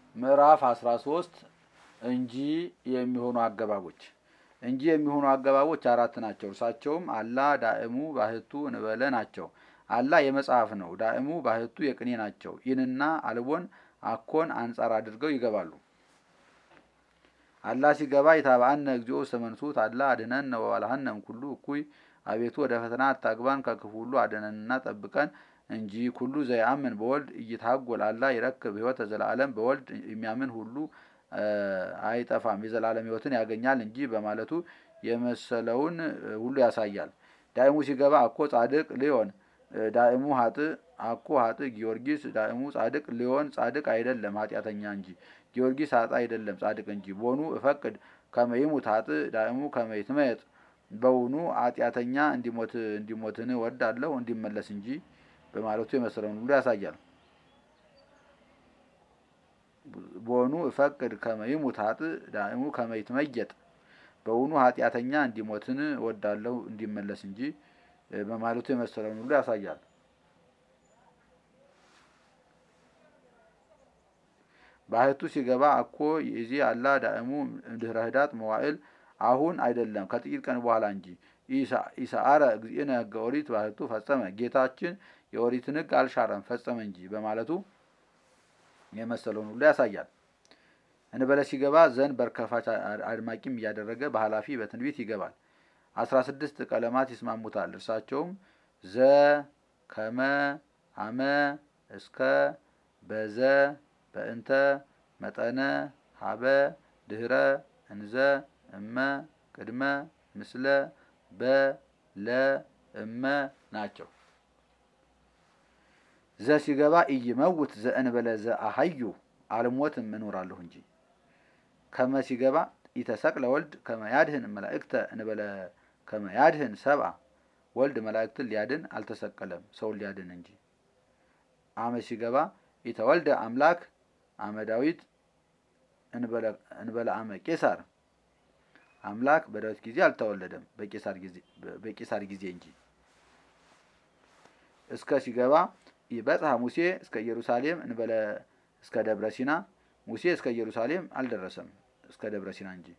ምዕራፍ 13 እንጂ የሚሆኑ አገባቦች እንጂ የሚሆኑ አገባቦች አራት ናቸው። እርሳቸውም አላ ዳእሙ ባህቱ እንበለ ናቸው። አላ የመጽሐፍ ነው። ዳእሙ ባህቱ የቅኔ ናቸው። ኢንና አልቦን አኮን አንጻር አድርገው ይገባሉ። አላ ሲገባ የታብአነ እግዚኦ ሰመንሱት አላ አድነን ወባልሃነም ኩሉ እኩይ አቤቱ ወደ ፈተና አታግባን ከክፉ ሁሉ አድነንና ጠብቀን እንጂ ኩሉ ዘያምን በወልድ እይታጎል አላ ይረክብ ሕይወተ ዘላለም በወልድ የሚያምን ሁሉ አይጠፋም የዘላለም ሕይወትን ያገኛል እንጂ በማለቱ የመሰለውን ሁሉ ያሳያል። ዳእሙ ሲገባ አኮ ጻድቅ ሊሆን ዳእሙ ሀጥ አኮ ሀጥ ጊዮርጊስ ዳእሙ ጻድቅ ሊሆን ጻድቅ አይደለም ኃጢአተኛ እንጂ ጊዮርጊስ ሀጥ አይደለም ጻድቅ እንጂ ቦኑ እፈቅድ ከመይሙት ሀጥ ዳእሙ ከመይትመየጥ በውኑ ኃጢአተኛ እንዲሞት እንዲሞትን ወዳለሁ እንዲመለስ እንጂ በማለቱ የመሰለውን ሁሉ ያሳያል። ቦኑ እፈቅድ ከመይሙት ሀጥ ዳእሙ ከመይትመየጥ በውኑ ኃጢአተኛ እንዲሞትን ወዳለሁ እንዲመለስ እንጂ በማለቱ የመሰለውን ሁሉ ያሳያል። ባህቱ ሲገባ አኮ ይእዜ አላ ዳእሙ ድህረ ህዳጥ መዋዕል አሁን አይደለም ከጥቂት ቀን በኋላ እንጂ ኢሰአረ እግዚእነ ሕገ ኦሪት ባህቱ ፈጸመ ጌታችን የኦሪትን ሕግ አልሻረም ፈጸመ እንጂ በማለቱ የመሰለውን ሁሉ ያሳያል። እንበለ ሲገባ ዘን በርከፋች አድማቂም እያደረገ በኃላፊ በትንቢት ይገባል። አስራ ስድስት ቀለማት ይስማሙታል። እርሳቸውም ዘ ከመ አመ እስከ በዘ በእንተ መጠነ ሀበ ድህረ እንዘ እመ ቅድመ ምስለ በ ለ እመ ናቸው። ዘ ሲገባ ኢይመውት ዘእንበለ ዘአሀዩ አልሞትም እኖራለሁ እንጂ። ከመ ሲገባ ኢተሰቅለ ወልድ ከመያድህን መላእክተ እንበለ ከመያድህን ሰብአ ወልድ መላእክትን ሊያድን አልተሰቀለም ሰውን ሊያድን እንጂ። አመ ሲገባ ኢተወልደ አምላክ አመ ዳዊት እንበለ አመ ቄሳር አምላክ በዳዊት ጊዜ አልተወለደም በቄሳር ጊዜ እንጂ። እስከ ሲገባ ይበጽሐ ሙሴ እስከ ኢየሩሳሌም እንበለ እስከ ደብረ ሲና ሙሴ እስከ ኢየሩሳሌም አልደረሰም እስከ ደብረ ሲና እንጂ።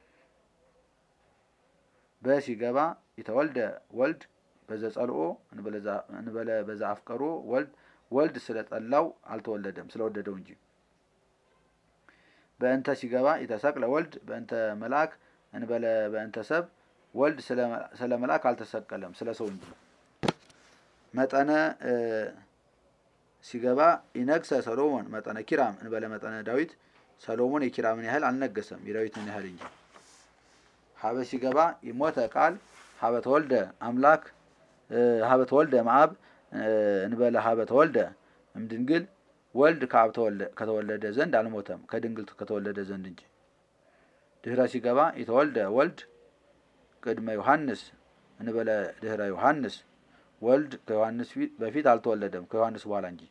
በሲገባ የተወልደ ወልድ በዘጸልኦ እንበለ በዛ አፍቀሮ ወልድ ወልድ ስለጠላው አልተወለደም ስለወደደው እንጂ። በእንተ ሲገባ የተሰቅለ ወልድ በእንተ መልአክ እንበለ በእንተ ሰብ ወልድ ስለ መልአክ አልተሰቀለም ስለ ሰው እንጂ። መጠነ ሲገባ ኢነግሰ ሰሎሞን መጠነ ኪራም እንበለ መጠነ ዳዊት ሰሎሞን የኪራምን ያህል አልነገሰም የዳዊትን ያህል እንጂ። ሀበ ሲገባ ይሞተ ቃል ሀበ ተወልደ አምላክ ሀበ ተወልደ መአብ እንበለ ሀበ ተወልደ እምድንግል ወልድ ከአብ ከተወለደ ዘንድ አልሞተም ከድንግል ከተወለደ ዘንድ እንጂ። ድህረ ሲገባ የተወልደ ወልድ ቅድመ ዮሐንስ እንበለ ድህረ ዮሐንስ ወልድ ከዮሐንስ በፊት አልተወለደም ከዮሐንስ በኋላ እንጂ።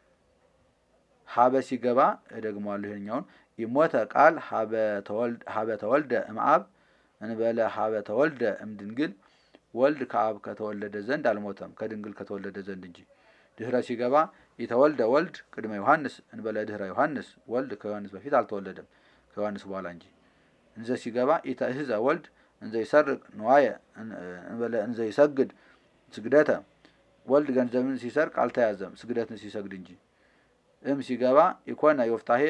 ሀበ ሲገባ እደግመዋለሁ ይሄኛውን ይሞተ ቃል ሀበ ተወልደ እምአብ እንበለ ሀበ ተወልደ እምድንግል ወልድ ከአብ ከተወለደ ዘንድ አልሞተም ከድንግል ከተወለደ ዘንድ እንጂ። ድህረ ሲገባ የተወልደ ወልድ ቅድመ ዮሐንስ እንበለ ድህረ ዮሐንስ ወልድ ከዮሐንስ በፊት አልተወለደም ከዮሐንስ በኋላ እንጂ። እንዘ ሲገባ ኢተእህዘ ወልድ እንዘ ይሰርቅ ንዋየ እንበለ እንዘ ይሰግድ ስግደተ ወልድ ገንዘብን ሲሰርቅ አልተያዘም ስግደትን ሲሰግድ እንጂ። እም ሲገባ ኢኮነ ዮፍታሄ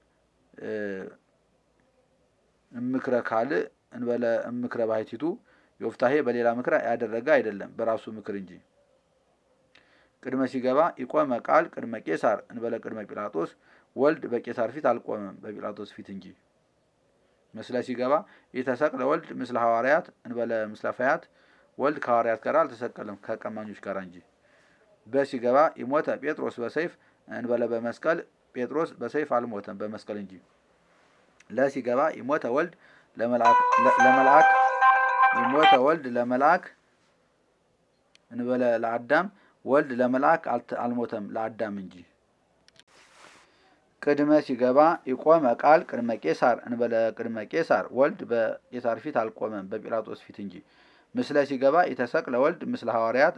እምክረ ካልእ እንበለ እምክረ ባሕቲቱ ዮፍታሄ በሌላ ምክር ያደረገ አይደለም በራሱ ምክር እንጂ። ቅድመ ሲገባ ኢቆመ ቃል ቅድመ ቄሳር እንበለ ቅድመ ጲላጦስ ወልድ በቄሳር ፊት አልቆመም በጲላጦስ ፊት እንጂ። ምስለ ሲገባ ኢተሰቅለ ወልድ ምስለ ሐዋርያት እንበለ ምስለ ፈያት ወልድ ከሐዋርያት ጋር አልተሰቀለም ከቀማኞች ጋር እንጂ። በሲገባ ይሞተ ጴጥሮስ በሰይፍ እንበለ በመስቀል ጴጥሮስ በሰይፍ አልሞተም በመስቀል እንጂ። ለሲገባ ይሞተ ወልድ ለመልአክ ይሞተ ወልድ ለመልአክ እንበለ ለአዳም ወልድ ለመልአክ አልሞተም ለአዳም እንጂ። ቅድመ ሲገባ ይቆመ ቃል ቅድመ ቄሳር እንበለ ቅድመ ቄሳር ወልድ በቄሳር ፊት አልቆመም በጲላጦስ ፊት እንጂ። ምስለ ሲገባ የተሰቅለ ወልድ ምስለ ሐዋርያት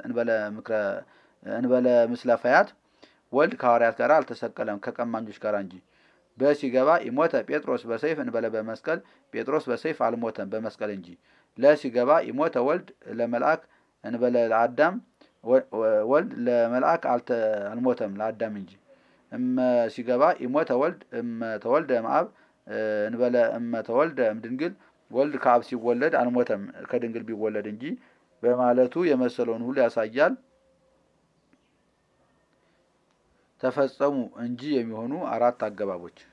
እንበለ ምስለ ፈያት ወልድ ከሐዋርያት ጋር አልተሰቀለም ከቀማኞች ጋር እንጂ። በ ሲገባ ኢሞተ ጴጥሮስ በሰይፍ እንበለ በመስቀል ጴጥሮስ በሰይፍ አልሞተም በመስቀል እንጂ። ለ ሲገባ ኢሞተ ወልድ ለመልአክ እንበለ ለአዳም ወልድ ለመልአክ አልሞተም ለአዳም እንጂ። እመ ሲገባ ኢሞተ ወልድ እመ ተወልደ እምአብ እንበለ እመ ተወልደ እምድንግል ወልድ ከአብ ሲወለድ አልሞተም ከድንግል ቢወለድ እንጂ በማለቱ የመሰለውን ሁሉ ያሳያል። ተፈጸሙ እንጂ የሚሆኑ አራት አገባቦች